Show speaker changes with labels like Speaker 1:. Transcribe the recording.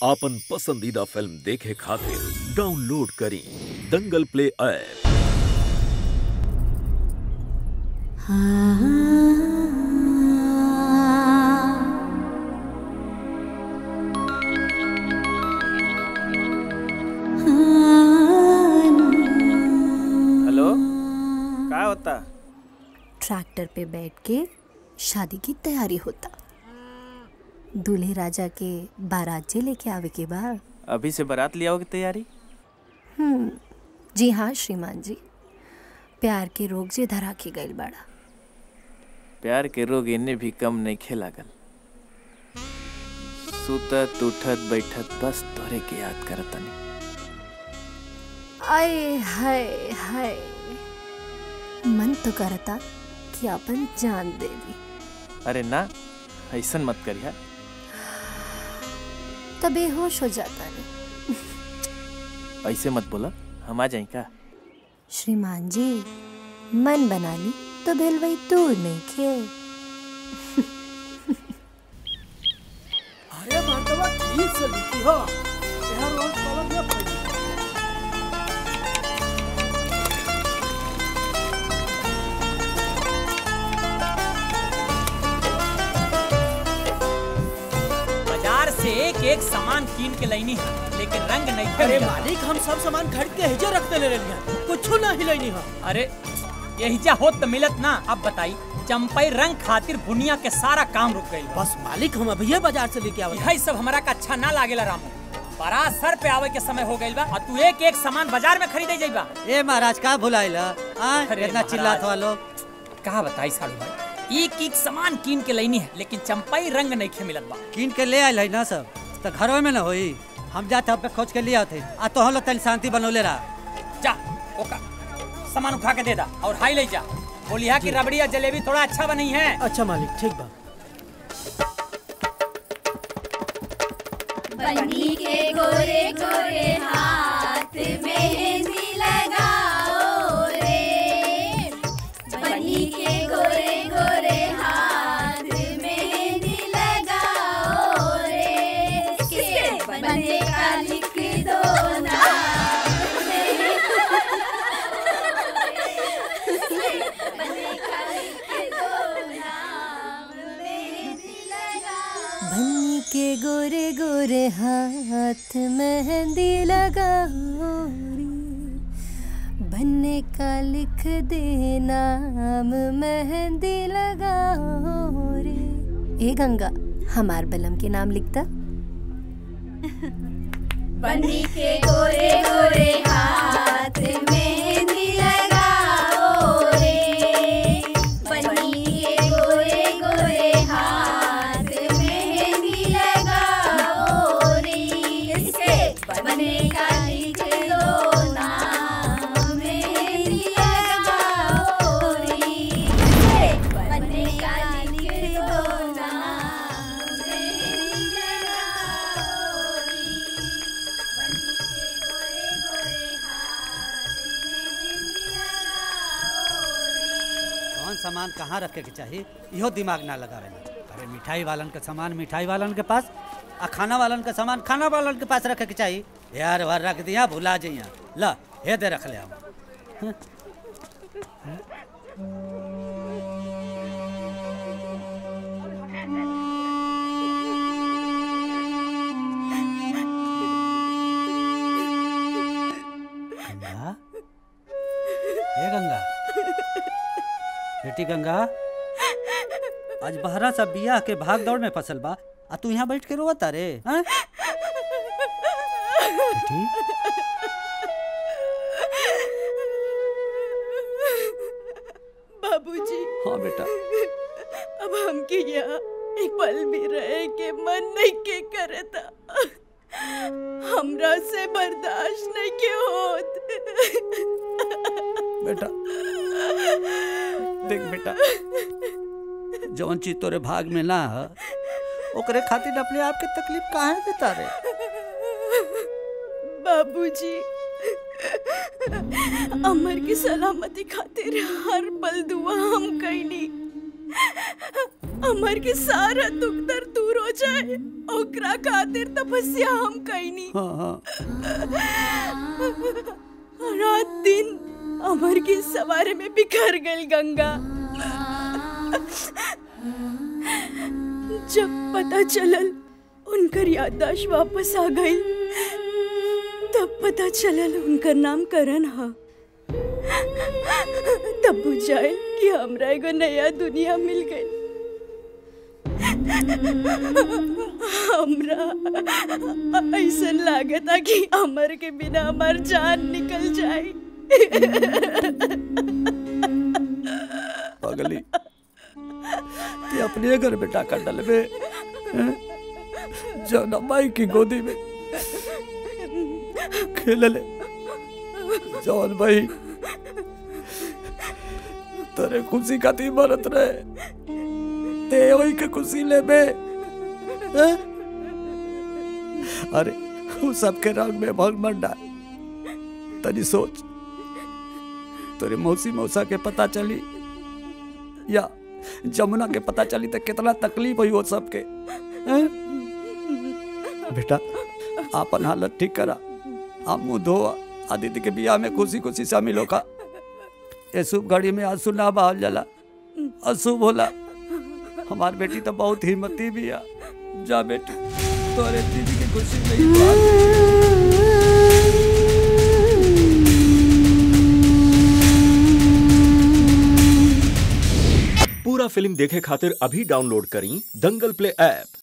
Speaker 1: आपन पसंदीदा फिल्म देखे खातिर डाउनलोड करी दंगल प्ले ऐप
Speaker 2: हेलो क्या होता
Speaker 3: ट्रैक्टर पे बैठ के शादी की तैयारी होता दूल्हे राजा के बारात जे लेके आवे के बाद
Speaker 2: अभी से बारात लिया की तैयारी
Speaker 3: जी हाँ श्रीमान जी प्यार के रोग जे धरा के गइल बाड़ा
Speaker 2: प्यार के रोग इन्हें भी कम नहीं खेलागल सुतत उठत बैठत बस तोरे के याद करतनी
Speaker 3: आए हाय हाय मन तो करता कि अपन जान दे दी
Speaker 2: अरे ना ऐसन मत करिया
Speaker 3: तब बेहोश हो जाता नहीं
Speaker 2: ऐसे मत बोला हम आ जाए का
Speaker 3: श्रीमान जी मन बना ली तो भेलवई दूर नहीं खे
Speaker 4: अरे मर्दवा ठीक से लिखी हो यहाँ रोज कलम न पड़ी
Speaker 5: बाजार से एक एक सामान कीन के लैनी है लेकिन रंग नहीं
Speaker 4: अरे
Speaker 5: मिलत।
Speaker 4: मालिक हम सब सामान खरीद के हेजे रखते ले रही कुछ ना हिलैनी हो
Speaker 5: अरे यही जा होत तो मिलत ना अब बताई चंपई रंग खातिर बुनिया के सारा काम रुक गई
Speaker 4: बस मालिक हम अभी बाजार से लेके आवत
Speaker 5: यही सब हमारा का अच्छा ना लागेला रामू बड़ा सर पे आवे के समय हो गइल बा और तू एक एक सामान बाजार में खरीदे जाइबा
Speaker 6: ए महाराज का भुलाइला आ
Speaker 5: अरे
Speaker 6: इतना
Speaker 5: महाराज।
Speaker 6: चिल्लात वालो
Speaker 5: कहा बताई साड़ू भाई एक एक सामान कीन के लैनी है लेकिन चंपई रंग नहीं खे मिलत बा
Speaker 6: कीन के ले आइल है ना सब तो घरों में ना होई हम जाते पे खोज के लिए आते आ तो हम लोग तनी शांति बनौले रहा
Speaker 5: जा ओका सामान उठा के दे दा और हाई ले जा बोलिया कि रबड़ी या जलेबी थोड़ा अच्छा बनी है
Speaker 4: अच्छा मालिक ठीक बा
Speaker 7: बनी के गोरे गोरे हाथ मेहंदी लगाओ रे बनी के गोरे गोरे हाथ मेहंदी लगाओ रे किसके बने का लिख दो ना बने का लिख दो नाम मेहंदी लगाओ
Speaker 3: बन्नी के गोरे गोरे हाथ मेहंदी लगाओ रे बनने का लिख दे नाम मेहंदी लगाओ रे ए गंगा हमार बलम के नाम लिखता
Speaker 7: बनी के गोरे गोरे हाथ मेहंदी लगाओ रे बनी के गोरे गोरे हाथ मेहंदी लगाओ रे इसके बने का लिख दो नाम मेहंदी लगाओ रे इसके बने का लिख दो नाम मेहंदी लगाओ रे
Speaker 6: कौन सामान कहाँ रखे के चाहिए इहो दिमाग ना लगावे ना अरे मिठाई वालन के सामान मिठाई वालन के पास आ खाना वालन के सामान खाना वालन के पास रखे के चाहिए यार वार रख दिया भुला जइया ला हे दे रख ले हम गंगा हे गंगा बेटी गंगा आज बहरा सा बियाह के भाग दौड़ में फसल बा आ तू यहाँ बैठ के रोवता रे हैं? बेटी
Speaker 8: बाबूजी
Speaker 6: हाँ बेटा
Speaker 8: अब हमके यहाँ एक पल भी रहे के मन नहीं के करता हमरा से बर्दाश्त नहीं के होत
Speaker 6: बेटा देख बेटा जौन चीज तोरे भाग में ना है ओकरे खातिर अपने आप के तकलीफ काहे देता रे
Speaker 8: बाबूजी अमर की सलामती खातिर हर पल दुआ हम कैनी अमर के सारा दुख दर्द दूर हो जाए ओकरा खातिर तपस्या हम कईनी
Speaker 6: हाँ हाँ
Speaker 8: रात दिन अमर के सवारे में बिखर गई गंगा जब पता चलल उनकर याददाश्त वापस आ गई तब पता चलल उनकर नाम करण हा तब बुझाए कि हमरा एगो नया दुनिया मिल गई हमरा ऐसा लागता कि अमर के बिना हमार जान निकल जाए
Speaker 6: पगली ते अपने घर में टाका डलबे हैं? जौना माई की गोदी में खेल ले जौन भाई तेरे खुशी खाती मरत रहे ते वही के खुशी ले बे हैं? अरे वो सबके रंग में भंग मत डाल तनी सोच तेरे मौसी मौसा के पता चली या जमुना के पता चली तो कितना तकलीफ हुई वो सबके हैं? बेटा आपन हालत ठीक करा आप मुंह धोआ आदित्य के बियाह में खुशी खुशी शामिल होगा ये शुभ घड़ी में आंसू ना बहाल जाला अशुभ होला हमार बेटी तो बहुत हिम्मती भी है जा बेटी तोरे दीदी की खुशी में ही तो आ-
Speaker 1: पूरा फिल्म देखे खातिर अभी डाउनलोड करी दंगल प्ले ऐप